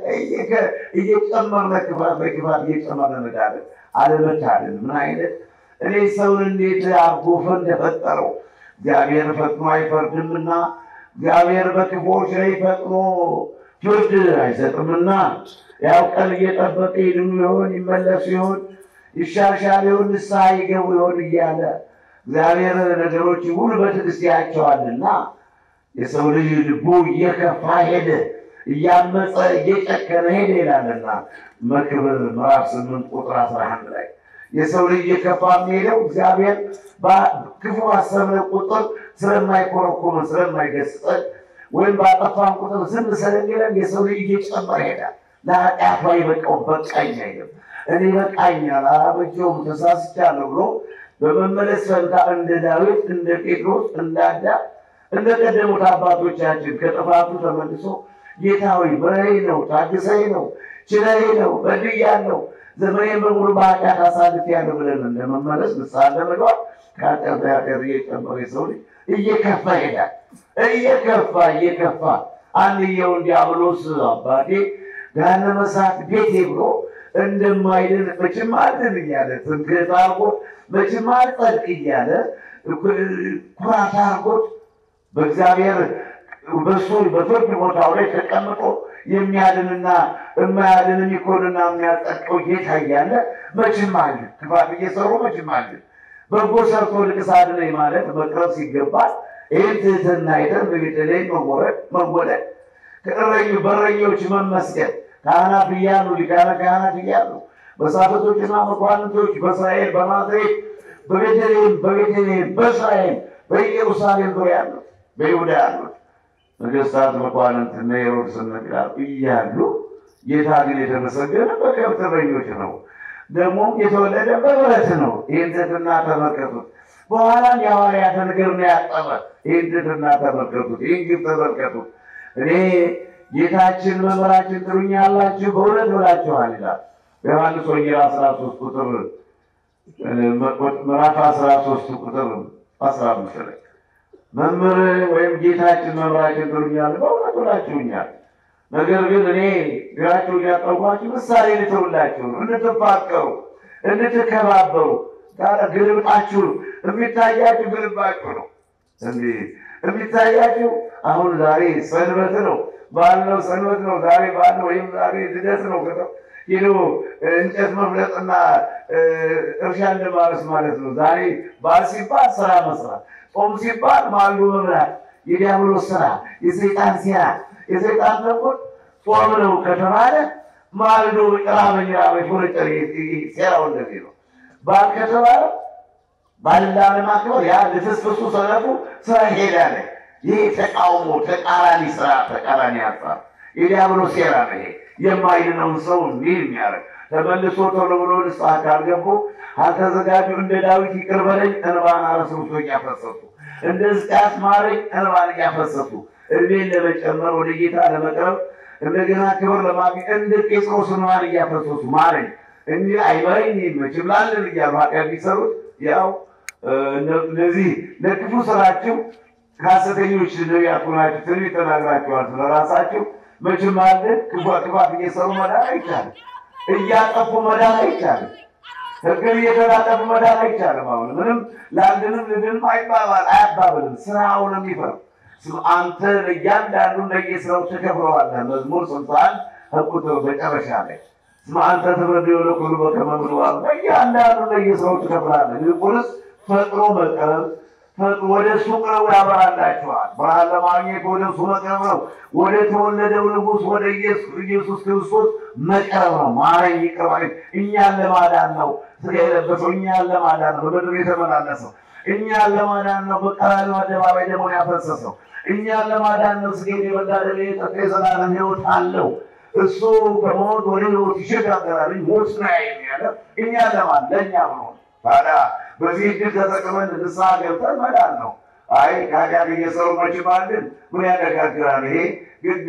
እየጨመርነ ክፋት በክፋት እየጨመርነ እንሄዳለን። አለመታደል ምን አይነት እኔ ሰውን እንዴት አርጎፈ እንደፈጠረው እግዚአብሔር ፈጥኖ አይፈርድምና እግዚአብሔር በክፎች ላይ ፈጥኖ ፍርድ አይሰጥምና ያው ቀን እየጠበቀ ይድኑ ይሆን ይመለሱ ይሆን ይሻሻል ይሆን ንስሐ ይገቡ ይሆን እያለ እግዚአብሔር ነገሮች ሁሉ በትዕግስት ያቸዋልና የሰው ልጅ ልቡ እየከፋ ሄደ፣ እያመፀ እየጨከነ ሄደ ይላልና መክብብ ምዕራፍ ስምንት ቁጥር አስራ አንድ ላይ የሰው ልጅ እየከፋ የሚሄደው እግዚአብሔር ክፉ አሰብነ ቁጥር ስለማይኮረኮመን ስለማይገስጸን ወይም ባጠፋን ቁጥር ዝም ስለሚለን የሰው ልጅ እየጨመረ ሄዳል። ለኃጢአቱ አይበቃው በቃኝ አይልም። እኔ በቃኛል አላበጀውም ተሳስቻለሁ ብሎ በመመለስ ፈንታ እንደ ዳዊት እንደ ጴጥሮስ እንደ አዳም እንደ ቀደሙት አባቶቻችን ከጥፋቱ ተመልሶ ጌታ ሆይ ምረኝ ነው ታግሰኝ ነው ችለኝ ነው በድያለሁ ዘመኔን በሙሉ በኃጢአት አሳልፌያለሁ ብለን እንደመመለስ ንስሐ እንደመግባት ከኃጢአት ኃጢአት እየጨመረ የሰው ልጅ እየከፋ ይሄዳል። እየከፋ እየከፋ አንድየውን ዲያብሎስ አባቴ ገሃነመ እሳት ቤቴ ብሎ እንደማይድን መቼም አልድን እያለ ትምክህት አድርጎት መቼም አልጸድቅ እያለ ኩራት አድርጎት በእግዚአብሔር በሱ በፍርድ ቦታው ላይ ተቀምጦ የሚያድንና የማያድን የሚኮንና የሚያጸድቀው ጌታ እያለ መቼም አለ ክፋት እየሰሩ መቼም አለ በጎ ሰርቶ ልቅስ አድነኝ ማለት መቅረብ ሲገባል ይህን ትህትና አይተን በቤተልሔም መወረድ መወለድ ከእረኙ በረኞች መመስገን ካህናት እያሉ ሊቃነ ካህናት እያሉ መሳፍንቶችና መኳንንቶች በእስራኤል በናዝሬት በቤተልሔም በቤተልሔም በእስራኤል በኢየሩሳሌም ዙሪያ ያሉት በይሁዳ ያሉት ነገስታት መኳንንት እነ ሄሮድስ እነ ጲላጦስ እያሉ ጌታ ግን የተመሰገነ በከብት እረኞች ነው። ደግሞም የተወለደ በበረት ነው። ይህን ትሕትና ተመልከቱት። በኋላም የሐዋርያትን እግር ነው ያጠበ። ይህን ትሕትና ተመልከቱት። ይህን ግብ ተመልከቱት። እኔ ጌታችን መምህራችን ትሉኛላችሁ በእውነት ብላችኋል ይላል በዮሐንስ ወንጌል አስራ ሶስት ቁጥር ምዕራፍ አስራ ሶስት ቁጥር አስራ አምስት ላይ መምህር ወይም ጌታችን መምህራችን ትሉኛል በእውነት ብላችሁኛል። ነገር ግን እኔ ግራችሁ እያጠብኳችሁ ምሳሌ ልተውላችሁ ነው፣ እንድትፋቀሩ እንድትከባበሩ። ግልብጣችሁ የሚታያችሁ ግልባችሁ ነው እንዲህ የሚታያችሁ አሁን ዛሬ ሰንበት ነው፣ በዓል ነው፣ ሰንበት ነው፣ ዛሬ በዓል ነው ወይም ዛሬ ልደት ነው። ሄዶ እንጨት መፍለጥና እርሻ እንደማረስ ማለት ነው። ዛሬ በዓል ሲባል ስራ መስራት፣ ጾም ሲባል ማሉ መብላት፣ የዲያብሎስ ስራ፣ የሰይጣን ሴራ፣ የሰይጣን ተንኮል ጾም ነው ከተባለ ማልዶ ራበኝ ራበኝ ፎነጨር ሴራው እንደዚህ ነው። በዓል ከተባለ ባልና ለማክበር ያ ልፍስፍሱ ሰነፉ ስራ ይሄዳል። ይህ ተቃውሞ ተቃራኒ ስራ ተቃራኒ ሀሳብ የዲያብሎስ ሴራ ነው። ይሄ የማይድነውን ሰው እንዲህ የሚያደርግ ተመልሶ ቶሎ ብሎ ንስሐ ካልገቡ አልተዘጋጁ እንደ ዳዊት ይቅር በለኝ እንባን አረስብሶ እያፈሰሱ እንደ ሕዝቅያስ ማረኝ እንባን እያፈሰሱ እድሜን ለመጨመር ወደ ጌታ ለመቅረብ እንደገና ክብር ለማግኘት እንደ ጴጥሮስ እንባን እያፈሰሱ ማረኝ እንጂ አይመረኝ መችም ላለን እያሉ ኃጢአት ቢሰሩት ያው እነዚህ ለክፉ ስራችሁ ከሐሰተኞች ነቢያት ሆናችሁ ትንቢት ተናግራችኋል ስለራሳችሁ መቼም አለ ክፋት ክፋት እየሰሩ መዳን አይቻልም። እያጠፉ መዳን አይቻልም። ሕግን እየተላለፉ መዳን አይቻልም። አሁን ምንም ለአንድንም ልድንም አይባባል አያባብልም። ስራው ነው የሚፈርም። አንተ ለእያንዳንዱ ለየስራው ትከፍለዋለህ። መዝሙር ስልሳ አንድ ከቁጥር መጨረሻ ላይ ስማ አንተ ትበድ የሆነ ሁሉ በከመ ምድዋር ለእያንዳንዱ ለየስራው ትከፍላለህ። ይልቁንስ ፈጥሮ መቅረብ ወደ እሱ ቅረቡ ያበራላችኋል። ብርሃን ለማግኘት ወደ እሱ መቅረብ ነው። ወደ ተወለደው ንጉሥ ወደ ኢየሱስ ክርስቶስ መቅረብ ነው። ማረኝ ይቅር በለኝ። እኛን ለማዳን ነው ሥጋ የለበሰው፣ እኛን ለማዳን ነው በምድር የተመላለሰው፣ እኛን ለማዳን ነው በቀራንዮ አደባባይ ደሙን ያፈሰሰው፣ እኛን ለማዳን ነው ሥጋዬን የበላ ደሜን የጠጣ የዘላለም ሕይወት አለው። እሱ ከሞት ወደ ሕይወት ይሸጋገራል። ሞት ነው ያለ እኛን ለማን ለእኛ ብሎ ታዲያ በዚህ እድል ተጠቅመን ንስሐ ገብተን መዳን ነው። አይ ከኃጢአት እየሰሩ መችማልን ምን ያነጋግራል? ይሄ ግድ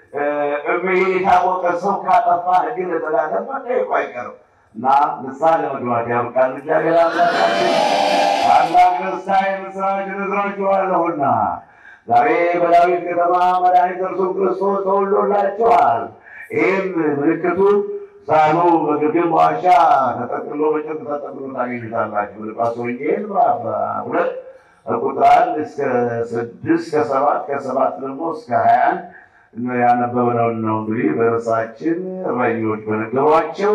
ይሄ የታወቀ ሰው ካጠፋ ሕግን ለተላለፈ መጠየቁ አይቀርም እና ንስሐ ለመግባት ያብቃን። እግዚአብሔር አምላካችን ታላቅ ደስታ የምስራች እነግራችኋለሁና ዛሬ በዳዊት ከተማ መድኃኒተ እርሱም ክርስቶስ ተወልዶላችኋል። ይህም ምልክቱ ሳሉ በግርግም ዋሻ ተጠቅሎ በጨርቅ ተጠቅሎ ታገኙታላችሁ። ሉቃስ ወንጌል ምዕራፍ ሁለት ቁጥር አንድ እስከ ስድስት ከሰባት ከሰባት ደግሞ እስከ ሀያ አንድ ያነበብነውን ነው። እንግዲህ በርሳችን እረኞች በነገሯቸው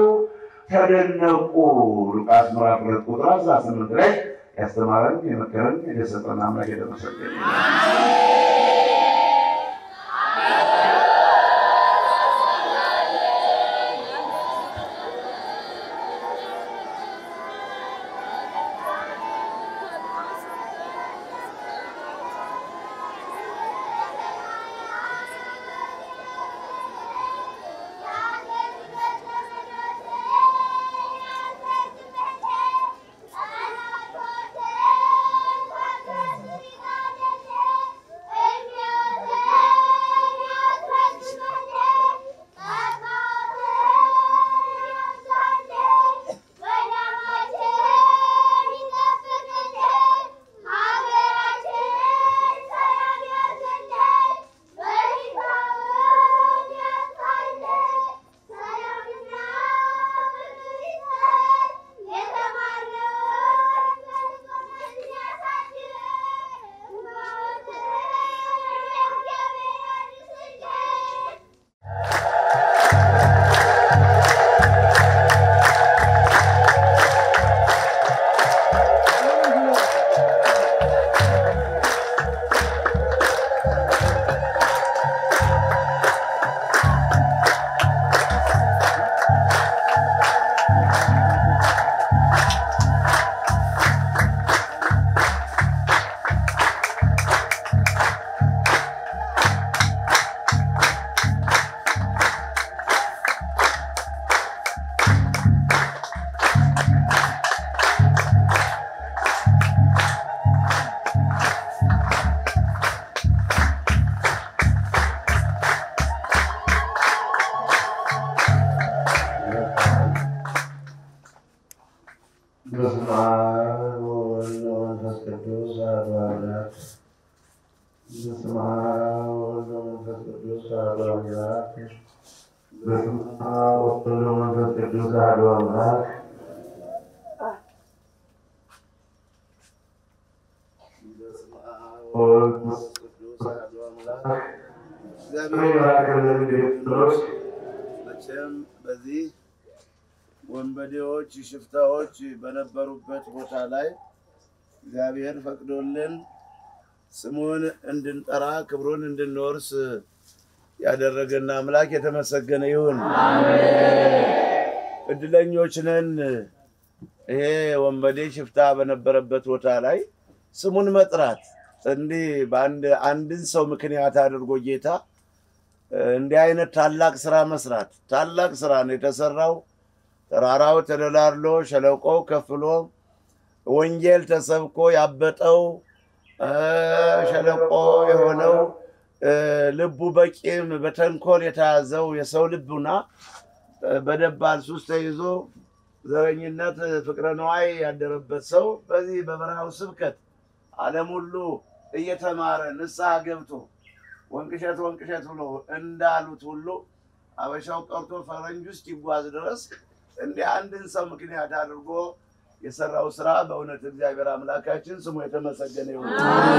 ተደነቁ። ሉቃስ ምዕራፍ ሁለት ቁጥር አስራ ስምንት ላይ ያስተማረን የመከረን የገሰጸን አምላክ የተመሰገነ በስመ አብ ወወልድ ወመንፈስ ቅዱስ አሐዱ አምላክ። በስመ አብ ወወልድ ወመንፈስ ቅዱስ አሐዱ አምላክ። በስመ አብ ወወልድ ወመንፈስ ቅዱስ አሐዱ አምላክ። በስመ አብ ወወልድ ወመንፈስ ቅዱስ አሐዱ አምላክ። እግዚአብሔር ይባርክልን። ጴጥሮስ መቼም በዚህ ወንበዴዎች፣ ሽፍታዎች በነበሩበት ቦታ ላይ እግዚአብሔር ፈቅዶልን ስሙን እንድንጠራ ክብሩን እንድንወርስ ያደረገን አምላክ የተመሰገነ ይሁን። እድለኞች ነን። ይሄ ወንበዴ ሽፍታ በነበረበት ቦታ ላይ ስሙን መጥራት እንዲህ በአንድ አንድን ሰው ምክንያት አድርጎ ጌታ እንዲህ አይነት ታላቅ ስራ መስራት ታላቅ ስራ ነው የተሰራው። ተራራው ተደላድሎ ሸለቆው ከፍሎ ወንጌል ተሰብኮ ያበጠው ሸለቆ የሆነው ልቡ በቂም በተንኮል የተያዘው የሰው ልቡና በደባል ሱስ ተይዞ ዘረኝነት፣ ፍቅረ ነዋይ ያደረበት ሰው በዚህ በበረሃው ስብከት ዓለም ሁሉ እየተማረ ንስሐ ገብቶ ወንቅሸት ወንቅሸት ብሎ እንዳሉት ሁሉ አበሻው ቀርቶ ፈረንጅ ውስጥ ይጓዝ ድረስ እንዲህ አንድን ሰው ምክንያት አድርጎ የሰራው ስራ በእውነት እግዚአብሔር አምላካችን ስሙ የተመሰገነ ይሁን።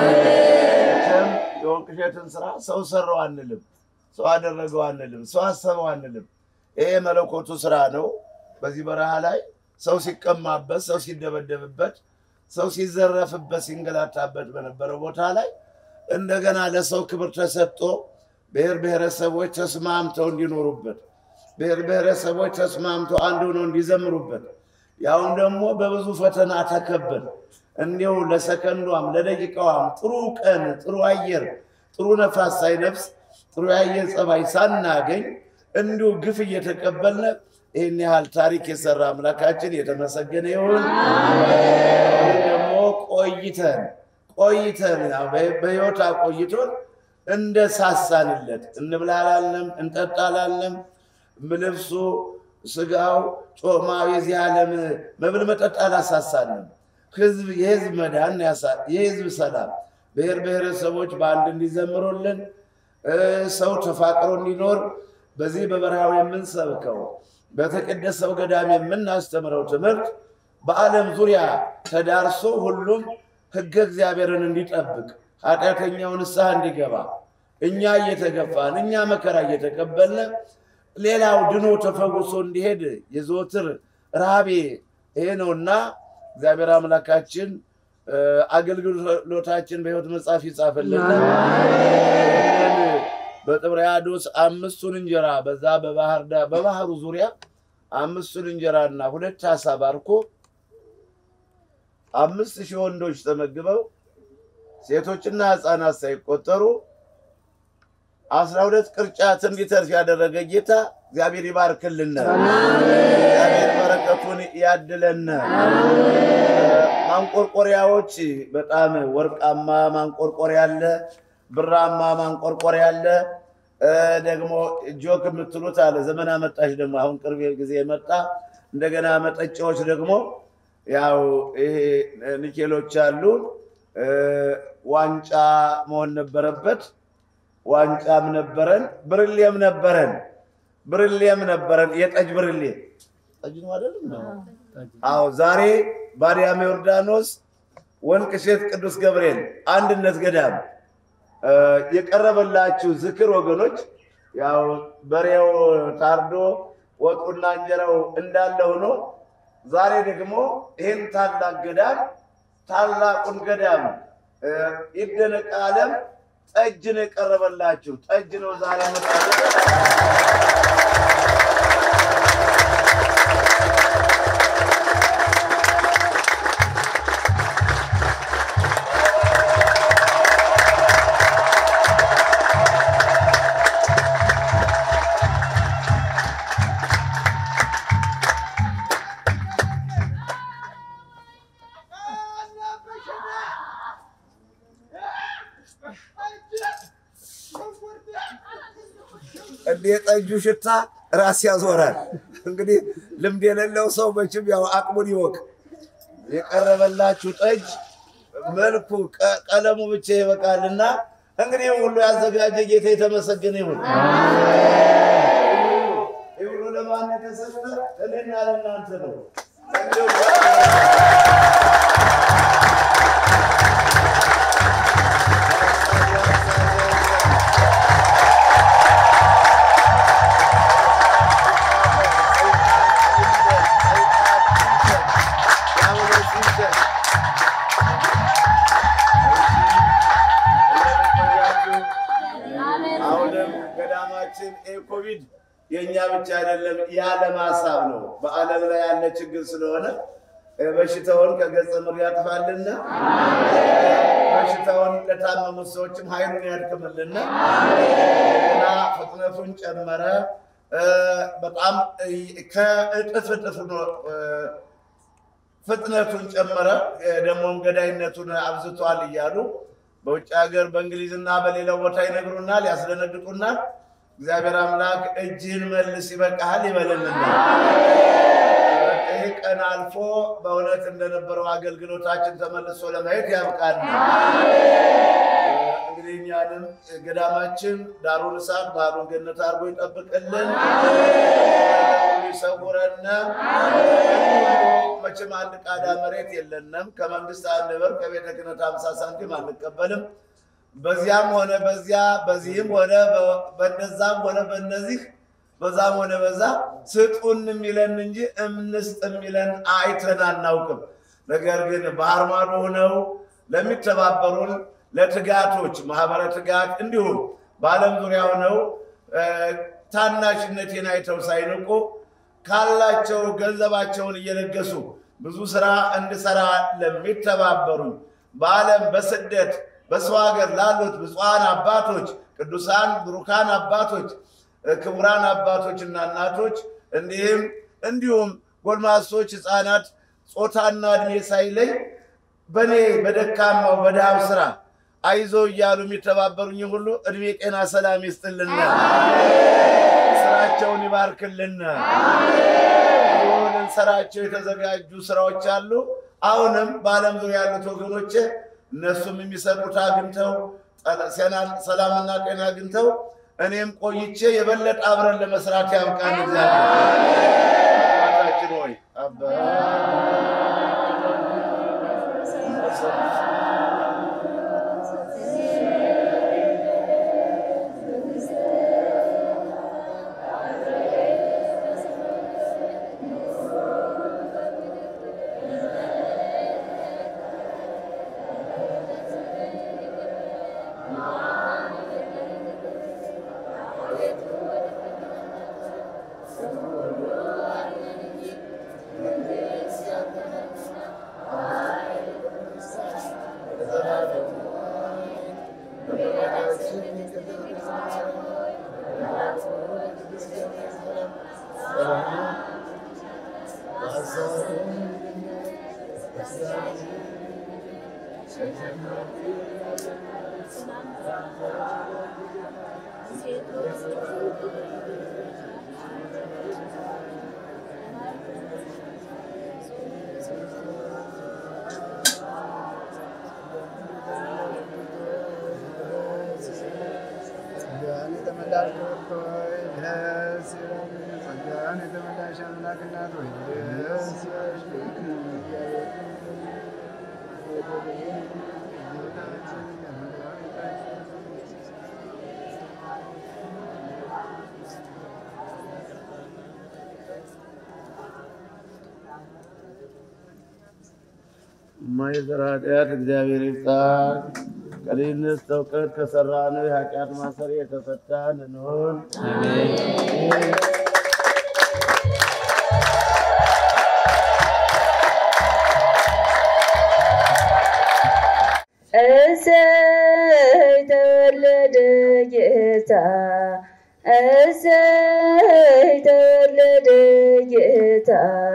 መቼም የወንቅሸትን ስራ ሰው ሰራው አንልም፣ ሰው አደረገው አንልም፣ ሰው አሰበው አንልም። ይሄ መለኮቱ ስራ ነው። በዚህ በረሃ ላይ ሰው ሲቀማበት፣ ሰው ሲደበደብበት፣ ሰው ሲዘረፍበት፣ ሲንገላታበት በነበረው ቦታ ላይ እንደገና ለሰው ክብር ተሰጥቶ ብሔር ብሔረሰቦች ተስማምተው እንዲኖሩበት ብሔር ብሔረሰቦች ተስማምተው አንድ ሆነው እንዲዘምሩበት ያውም ደግሞ በብዙ ፈተና ተከበን እንዲሁ ለሰከንዷም ለደቂቃዋም ጥሩ ቀን ጥሩ አየር ጥሩ ነፋስ ሳይነፍስ ጥሩ የአየር ጸባይ ሳናገኝ እንዲሁ ግፍ እየተቀበልነ ይህን ያህል ታሪክ የሰራ አምላካችን የተመሰገነ ይሁን። ደግሞ ቆይተን ቆይተን በሕይወት አቆይቶን እንደ ሳሳንለት እንብላ አላልንም፣ እንጠጣ አላልንም። ልብሱ ስጋው ጮማው የዚህ ዓለም መብል መጠጥ አላሳሳንም። ህዝብ የህዝብ መዳን የህዝብ ሰላም ብሔር ብሔረሰቦች በአንድ እንዲዘምሩልን ሰው ተፋቅሮ እንዲኖር በዚህ በበረሃው የምንሰብከው በተቀደሰው ገዳም የምናስተምረው ትምህርት በዓለም ዙሪያ ተዳርሶ ሁሉም ሕገ እግዚአብሔርን እንዲጠብቅ ኃጢአተኛው ንስሐ እንዲገባ እኛ እየተገፋን እኛ መከራ እየተቀበልን ሌላው ድኖ ተፈውሶ እንዲሄድ የዘወትር ረሃቤ ይሄ ነውና እግዚአብሔር አምላካችን አገልግሎታችን በሕይወት መጽሐፍ ይጻፍልን። በጥብርያዶስ አምስቱን እንጀራ በዛ በባህር ዳር በባህሩ ዙሪያ አምስቱን እንጀራና ሁለት ዓሣ ባርኮ አምስት ሺህ ወንዶች ተመግበው ሴቶችና ሕፃናት ሳይቆጠሩ አስራ ሁለት ቅርጫት እንዲተርፍ ያደረገ ጌታ እግዚአብሔር ይባርክልን። እግዚአብሔር በረከቱን ያድለን። ማንቆርቆሪያዎች በጣም ወርቃማ ማንቆርቆሪያ አለ፣ ብራማ ማንቆርቆሪያ አለ። ደግሞ ጆክ የምትሉት አለ። ዘመን አመጣሽ ደግሞ አሁን ቅርብ ጊዜ የመጣ እንደገና መጠጫዎች ደግሞ ያው ይሄ ኒኬሎች አሉ። ዋንጫ መሆን ነበረበት። ዋንጫም ነበረን፣ ብርሌም ነበረን፣ ብርሌም ነበረን። የጠጅ ብርሌ ጠጅ ነው አይደለም? አዎ። ዛሬ በአርያም ዮርዳኖስ ወንቅሸት ቅዱስ ገብርኤል አንድነት ገዳም የቀረበላችሁ ዝክር ወገኖች፣ ያው በሬው ታርዶ ወጡና እንጀራው እንዳለ ሆኖ ዛሬ ደግሞ ይህን ታላቅ ገዳም ታላቁን ገዳም ይደነቅ ዓለም ጠጅ ነው የቀረበላችሁ። ጠጅ ነው ዛሬ መጣ እንደ የጠጁ ሽታ ራስ ያዞራል። እንግዲህ ልምድ የሌለው ሰው መቼም ያው አቅሙን ይወቅ። የቀረበላችሁ ጠጅ መልኩ ቀለሙ ብቻ ይበቃልና እንግዲህ ሁሉ ያዘጋጀ ጌታ የተመሰገነ ይሁን። ይህ ሁሉ ለማን የተሰጠ? እኔና ለእናንተ ነው። አሁንም ገዳማችን ኮቪድ የእኛ ብቻ አይደለም፣ የዓለም ሀሳብ ነው። በዓለም ላይ ያለ ችግር ስለሆነ በሽታውን ከገጸ ምድር ያጥፋልና በሽታውን ለታመሙት ሰዎችም ኃይሉን ያድክምልና እና ፍጥነቱን ጨመረ። በጣም ከእጥፍ እጥፍ ነው ፍጥነቱን ጨመረ። ደግሞም ገዳይነቱን አብዝቷል እያሉ በውጭ ሀገር በእንግሊዝና በሌላው ቦታ ይነግሩናል፣ ያስደነግጡናል። እግዚአብሔር አምላክ እጅህን መልስ ይበቃሃል ይበልልና ይህ ቀን አልፎ በእውነት እንደነበረው አገልግሎታችን ተመልሶ ለማየት ያብቃል። እንግዲህ እኛንም ገዳማችን ዳሩን እሳት ባህሩን ገነት አድርጎ ይጠብቅልን፣ ይሰውረን። መቼም አንድ ቃዳ መሬት የለንም። ከመንግስት አንድ ብር ከቤተ ክህነት ሃምሳ ሳንቲም አንቀበልም። በዚያም ሆነ በዚያ በዚህም ሆነ በነዛም ሆነ በነዚህ በዛም ሆነ በዛ ስጡን የሚለን እንጂ እምንስጥ የሚለን አይተን አናውቅም። ነገር ግን ባህር ማዶ ሆነው ለሚተባበሩን ለትጋቶች ማህበረ ትጋት እንዲሁም በዓለም ዙሪያ ሆነው ታናሽነቴን አይተው ሳይንቁ ካላቸው ገንዘባቸውን እየለገሱ ብዙ ስራ እንድሰራ ለሚተባበሩኝ በዓለም በስደት በሰው ሀገር ላሉት ብፁዓን አባቶች፣ ቅዱሳን ብሩካን አባቶች፣ ክቡራን አባቶች እና እናቶች እንዲህም እንዲሁም ጎልማሶች፣ ህፃናት ጾታና እድሜ ሳይለይ በእኔ በደካማው በድሃው ስራ አይዞ እያሉ የሚተባበሩኝ ሁሉ እድሜ፣ ጤና፣ ሰላም ይስጥልና ስራቸውን ይባርክልና። ልንሰራቸው የተዘጋጁ ስራዎች አሉ። አሁንም በዓለም ዙሪያ ያሉት ወገኖች እነሱም የሚሰጡት አግኝተው ሰላምና ጤና አግኝተው እኔም ቆይቼ የበለጠ አብረን ለመስራት ያብቃን። እግዚአብሔር አባታችን ሆይ የማይሰራ ኃጢአት እግዚአብሔር ይፍታ። ከልጅነት እውቀት ከሰራነው የኃጢአት ማሰሪያ የተፈታን እንሆን። እሰይ ተወለደ ጌታ፣ እሰይ ተወለደ ጌታ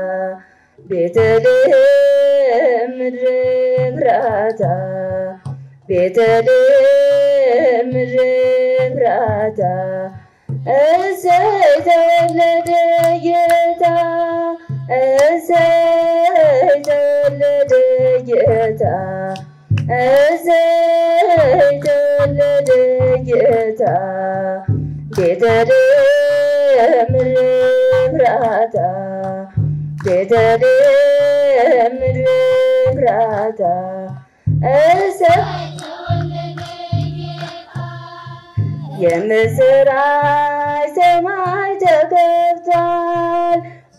ቤተልሔም ምድረ ብራታ ቤተልሔም ምድረ ብራታ እሰይ ተወለደ ጌታ እሰይ ተወለደ ጌታ እሰይ ተወለደ ጌታ ቤተልሔም ምድረ ብራታ ቤተልሔም ምድረ ብራታ እሰይ የምስራች ሰማይ ተከፍቷል፣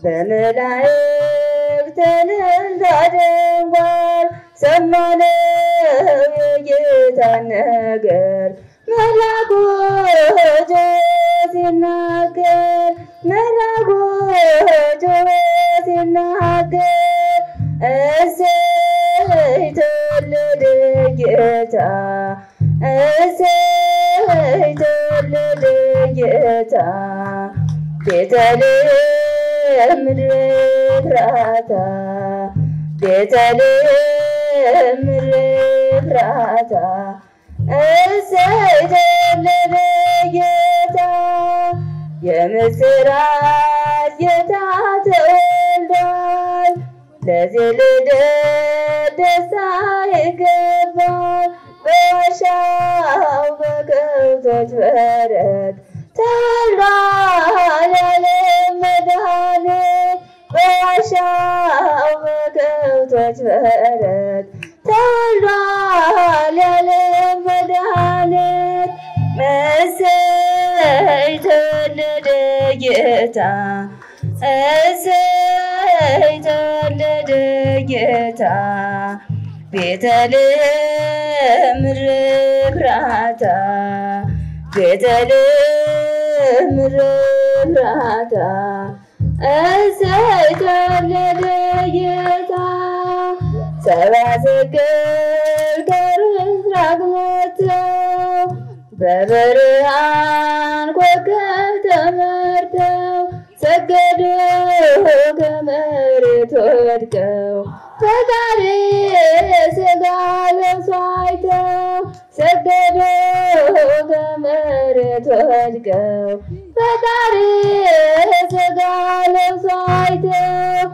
በመላእክት እልልታ ደንጓል። ሰማነው የጌታን ነገር መልአኩ ጮኸ ሲናገር መልአኩ ጮኸ ሲናገር እሰይ ተወለደ ጌታ እሰይ ተወለደ ጌታ ቤተልሔም ምድረ ኤፍራታ ቤተልሔም ምድረ ኤፍራታ እሰይ ተወለደ ጌታ የምስራች ጌታ ተወልዷል። ለዚህ ልደት ደስታ ይገባል። በዋሻው በከብቶች በረት ተወልዷል የዓለም መድኃኒት። በዋሻው በከብቶች በረት ተወልዷል የዓለም መድኃኒት። እሰይ ተወለደ ጌታ እሰይ ተወለደ ጌታ ቤተልሔም ምድረ ኤፍራታ ቤተልሔም ምድረ ኤፍራታ እሰይ ተወለደ ጌታ ሰብአ ሰገል ከምሥራቅ መጥተው በብርሃን ኮከብ ተመርተው ሰገዱ ከመሬት ወድቀው ፈጣሪ ሥጋ ለብሶ አይተው ሰገዱ ከመሬት ወድቀው ፈጣሪ ሥጋ ለብሶ አይተው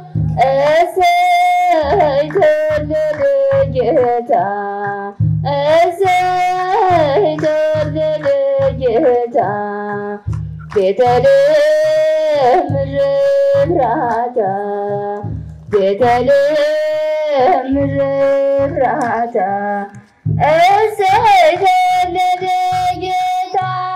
እሰይ ተወለደ ጌታ እሰይ ተወለደ ጌታ ቤተልሔም ምድረ ኤፍራታ ቤተልሔም ምድረ ኤፍራታ እሰይ ተወለደ ጌታ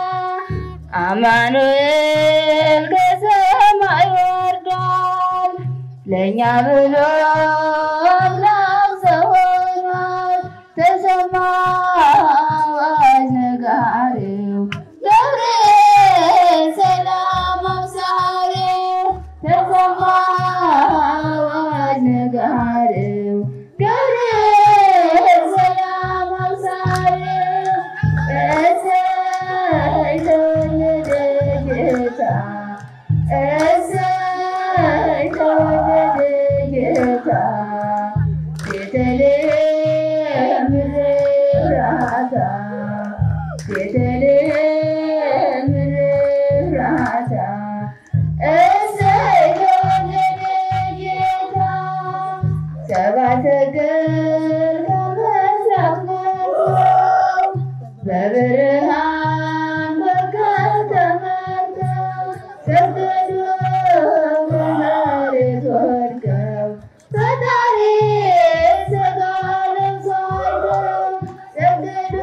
አማኑኤል ከሰማይ ወርዷል ለእኛ ብሎ አምላክ ሰው ሆኗል። ተሰማ አዋጅ ነጋሪው ገብርኤል ሰላም አብሳሪው ተሰማ አዋጅ ነጋሪው ገብርኤል ሰላም አብሳሪው እሰይ ተወለደ ጌታ እሰይ ተወለደ ጌታ ቤተልሔም ምድረ ኤፍራታ ቤተልሔም ምድረ ኤፍራታ እሰይ ተወለደ ጌታ ሰብአ ሰገል ከምሥራቅ መጥተው በብርሃን ኮከብ ተመርተው ሰገዱ ከመሬት ወድቀው ፈጣሪ ሥጋ ለብሶ አይተው ሰገዱ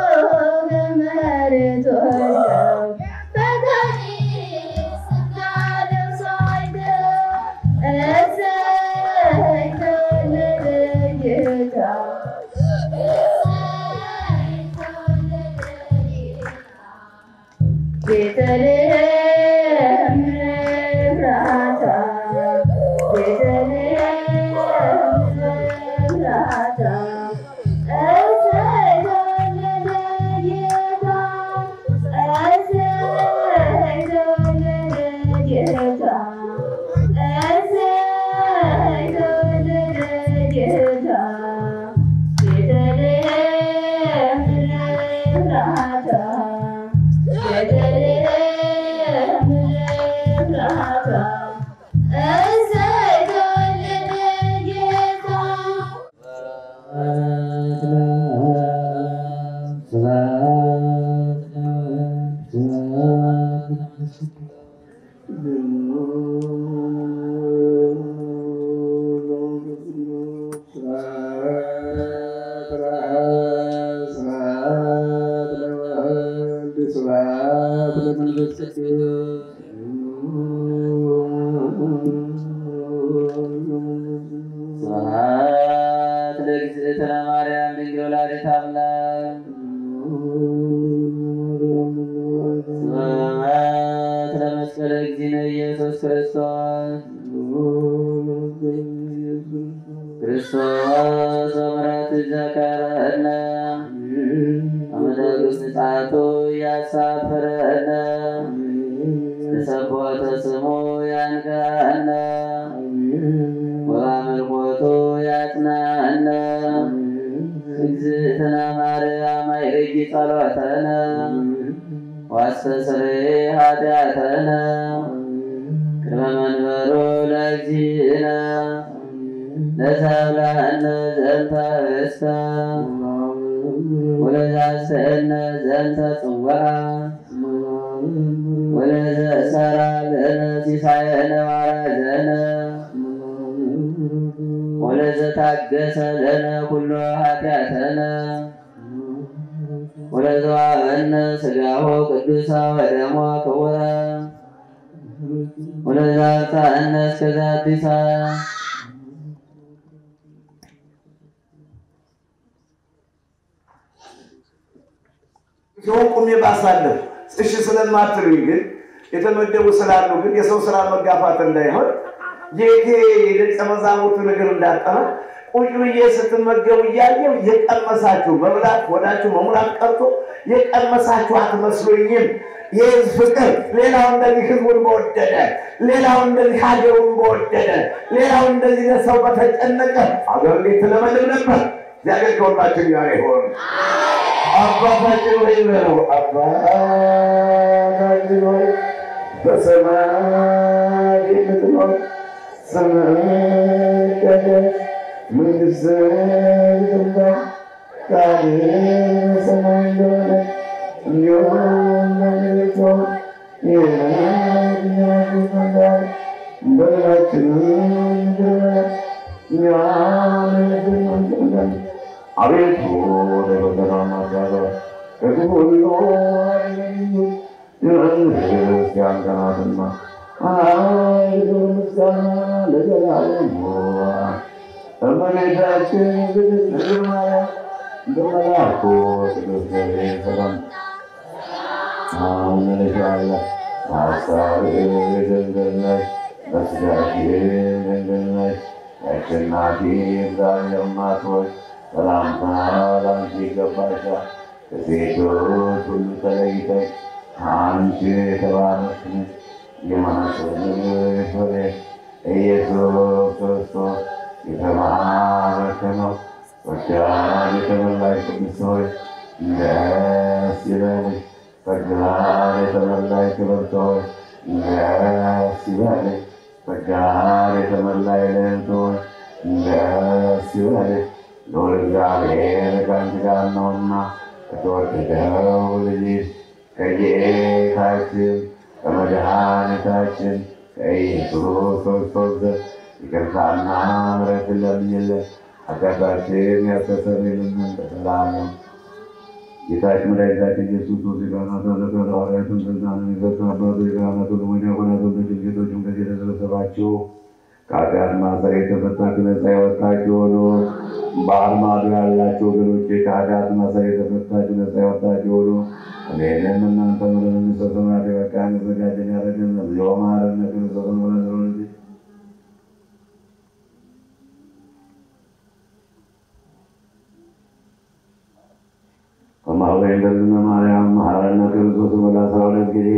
ከመሬት ወድቀው ፈጣሪ ሥጋ ለብሶ አይተው እሰይ ተወለደ ጌታ ቤተልሔም ኤፍራታ ቤተልሔም ኤፍራታ እሰይ ተወለደ ጌታ እሰይ ተወለደ ጌታ እሰይ ተወለደ ጌታ ቤተልሔም ኤፍራታ ቤተልሔም ኤፍራታ እሰይ ተወለደ ጌታ ስብሐት ለእግዝእትነ ማርያም ድንግል ወላዲተ አምላክ ስብሐት ለመስቀለ እግዚእነ ኢየሱስ ክርስቶስ ያኖረነ አመዳግስ ንጻቱ ያሳፍረነ ተሰቦተ ስሙ ያንጋነ ወአምልኮቱ ያጽናነ እግዝእትነ ማርያም አይርጊ ጸሎተነ ዋስተስርይ ኃጢአተነ ቅድመ መንበሩ ለእግዚእነ ለሰብለነ ዘንተ ርስተ ወለዛስተነ ዘንተ ጽዋዓ ወለዘእሰራ ለነ ሲሳየነ ዋራዘነ ወለዘታገሰ ለነ ኩሎ ኃጢአተነ ወለዘዋበነ ሥጋሆ ቅዱሳ ወደሞ ክቡረ ወለዛብጽሐነ እስከ ዛቲ ሰዓት ሲሆን ቁሜ ባሳለፍ እሺ ስለማትሉኝ ግን የተመደቡ ስላሉ ግን የሰው ስራ መጋፋት እንዳይሆን ጌቴ የደቀ መዛሙርቱ እግር እንዳጠበ ቁጭ ብዬ ስትመገቡ እያየው የቀመሳችሁ መብላት ወዳችሁ መሙላት ቀርቶ የቀመሳችሁ አትመስሉኝም። ይህ ፍቅር ሌላው እንደዚህ ህዝቡን በወደደ፣ ሌላው እንደዚህ ሀገሩን በወደደ፣ ሌላው እንደዚህ ለሰው በተጨነቀ ሀገር እንዴት ትለመልም ነበር። እግዚአብሔር ከሁላችን ጋር ይሆን። አባታችን ሆይ በለው። አባታችን ሆይ በሰማይ የምትኖር ስምህ ይቀደስ፣ መንግሥትህ ትምጣ፣ ፈቃድህ በሰማይ እንደሆነች እንዲሁም በምድር ትሁን። የዕለት እንጀራችንን ስጠን በደላችንን ይቅር በለን እኛም እንደምንበድል አቤቱ ወደ ፈተና አታግባን ከክፉ ሁሉ አድነን እንጂ መንግሥት ያንተ ናትና ኃይል፣ ምስጋና ለዘላለሙ። እመቤታችን ቅድስት ድንግል ማርያም በመልአኩ ቅዱስ ገብርኤል ሰላምታ አምነሻለሁ። በሐሳብሽ ድንግል ነሽ፣ በሥጋሽም ድንግል ነሽ። የአሸናፊ እግዚአብሔር እናት ሆይ ሰላምታ ለአንቺ ይገባሻል። ከሴቶች ሁሉ ተለይተሽ አንቺ የተባረክሽ ነሽ። የማኅፀንሽ ፍሬ ኢየሱስ ክርስቶስ የተባረከ ነው። ጸጋን የተመላሽ ቅድስት ሆይ ደስ ይበልሽ። ጸጋን የተመላሽ ክብርት ሆይ ደስ ይበልሽ። ጸጋን የተመላሽ ልዕልት ሆይ ደስ ይበልሽ። ልዑል እግዚአብሔር ከአንቺ ጋር ነውና ከተወደደው ልጅሽ ከጌታችን ከመድኃኒታችን ከኢየሱስ ክርስቶስ ዘንድ ይቅርታና ምሕረትን ለምኝልን ኃጢአታችንን ያስተሰርይልን ዘንድ ለዘላለሙ። ጌታችን መድኃኒታችን ኢየሱስ ክርስቶስ የካህናት አለቃ ሐዋርያትን ስልጣንን የሰጠ አባቶ የካህናት ወንድሞች ዲያቆናት ወንዶችም ሴቶችም ከዚህ የተሰበሰባችሁ ከኃጢአት ማሰር የተፈታችሁ ነፃ የወጣችሁ ሆኖ ባህር ማዶ ያላችሁ ወገኖቼ ከኃጢአት ማሰር የተፈታችሁ ነፃ የወጣችሁ ሆኖ እኔንም እናንተ ምለን የሚሰሰናት የበቃ መዘጋጀን ያደረገን እግዚኦ መሐረነ ክርስቶስ ብለን ስለሆነ ከማህበረ እንደዝነ ማርያም መሐረነ ክርስቶስ ብላ አስራ ሁለት ጊዜ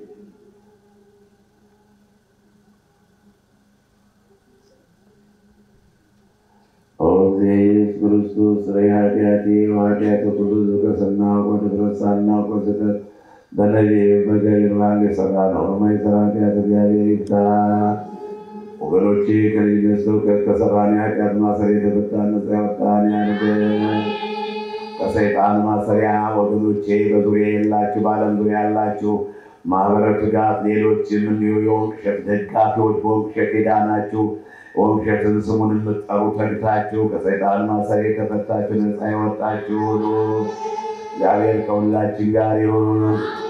ኦ ኢየሱስ ክርስቶስ ስረይ ኃጢአቴ ወኃጢአተ ኩሉ ሕዝብ ከሰናውቅ ወድፍረት ሳናውቅ በስህተት በነቢብ በገቢር ባንክ የሰራ ነው በማይሰራ ኃጢአት እግዚአብሔር ይፍታ። ወገኖቼ ከልጅነት እውቀት ከሰራን የኃጢአት ማሰር የተፈታን ነፃ ያወጣን ያድርገን። ከሰይጣን ማሰሪያ ወገኖቼ በዙሪያ የላችሁ በዓለም ዙሪያ ያላችሁ ማህበረ ትጋት ሌሎችም እንዲሁ የወንቅ እሸት ደጋፊዎች በወንቅ እሸት የዳናችሁ ወንቅ እሸትን ስሙን የምትጠሩ ተግታችሁ ከሰይጣን ማሰሪያ የተፈታችሁ ነፃ የወጣችሁ ሁኑ። እግዚአብሔር ከሁላችን ጋር ይሁን።